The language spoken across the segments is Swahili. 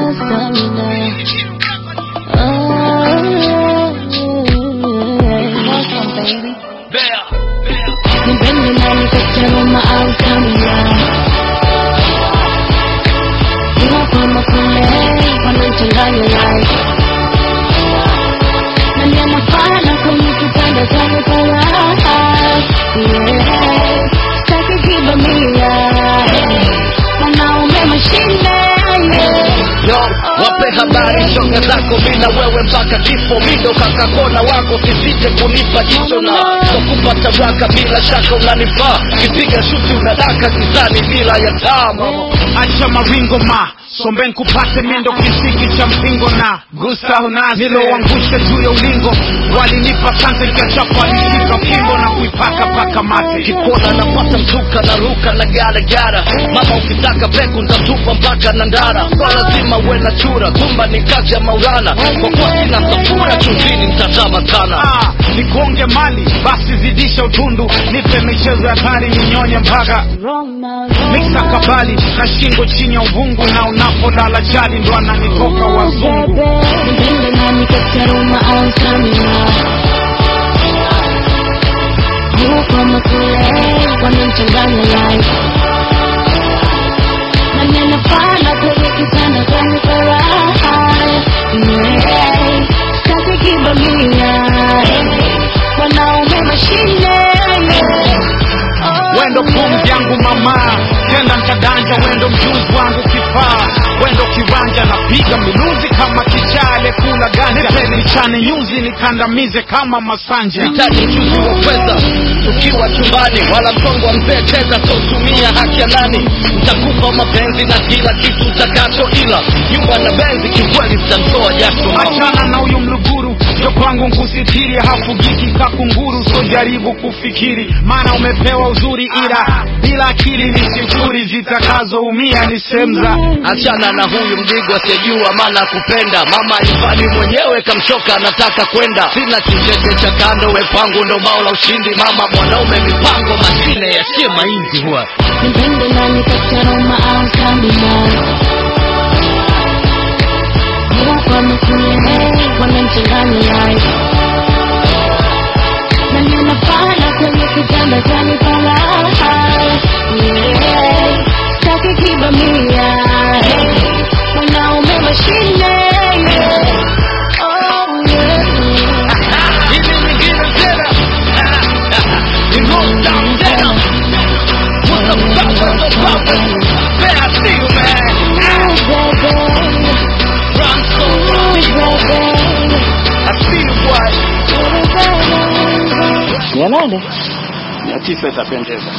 sina stamina. Awesome, baby. Nipende nani kati ya Roma au stamina? Ila kama kule wanachanganya life. Na nyama pana kwenye kitanda changu kwa raha. Yeah. Sitaki kibamia. Wanaume mashine. Yeah. Yo, wape habari shoga zako mina wewe mpaka kifo mindo kakakona wako sisite kunipa jicho na kupata raka bila shaka unanifaa kipiga shuti unadaka gizani bila ya taa mama acha maringo ma sombe nkupate mindo kisiki cha mpingo na gusta unazi niloangusha juu ya ulingo walinipa sante nikachapa alishika fimbo na kuipaka paka mate kikona napata mzuka na ruka na garagara mama ukitaka peku ntatupa mpaka na ndara so lazima uwe na chura kumba ni kazi ya maulana kwa kuwa sina safura chumvini mtazama sana Ah, nikuonge mali basi zidisha utundu nipe michezo ya kari ninyonye mpaka Roma, miksa kabali na shingo chini ya uvungu na unapolala chali ndo ananitoka wazungu Nipende nani kati ya Roma au stamina? Huko kama kule wanachanganya life. Na neno pana kwenye kitanda changu kwa raha. Yeah. Sitaki kibamia. Wanaume mashine. Yeah. wendo pumzi yangu mama tenda nkadanja wendo mjuzi wangu kifaa wendo kiwanja napiga miluzi kama kichale kula ganja nichane nyuzi nikandamize kama masanja hitaji ujuzi wa fedha tukiwa chumbani wala msongo wa mzee teza sotumia haki ya nani ntakupa mapenzi na kila kitu utakacho ila nyumba na benzi kikweli zitamtoa jasho mama. achana na huyu mluguru jo kwangu nkusitiri hafugiki kakunguru so jaribu kufikiri maana umepewa uzuri ila bila akili ni sifuri zitakazoumia ni semza achana na huyu mdigo asiyejua maana kupenda mama ifani mwenyewe kamchoka anataka kwenda sina kicheche cha kando we pangu ndo bao la ushindi mama mwanaume mipango mashine yasiye mainzi huwa Nipende nani kati ya Roma au stamina? Huko kama kule wanachanganya life. Na neno pana kwenye kitanda changu kwa raha. Yeah. Sitaki kibamia. Wanaume mashine. Yeah. Oh, yeah. Hivi nyingine tena Ni roll down tena What's up, what's up, what's up, what's up? Man, I see you, man. Oh, baby. Run so Oh, I see you, boy. baby. mia nane mia tisa itapendeza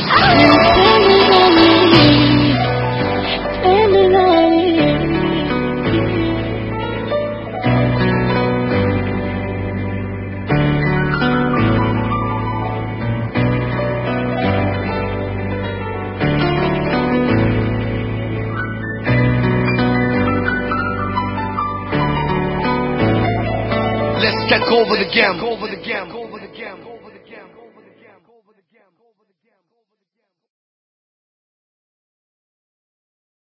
Let's take over the game. Over the game.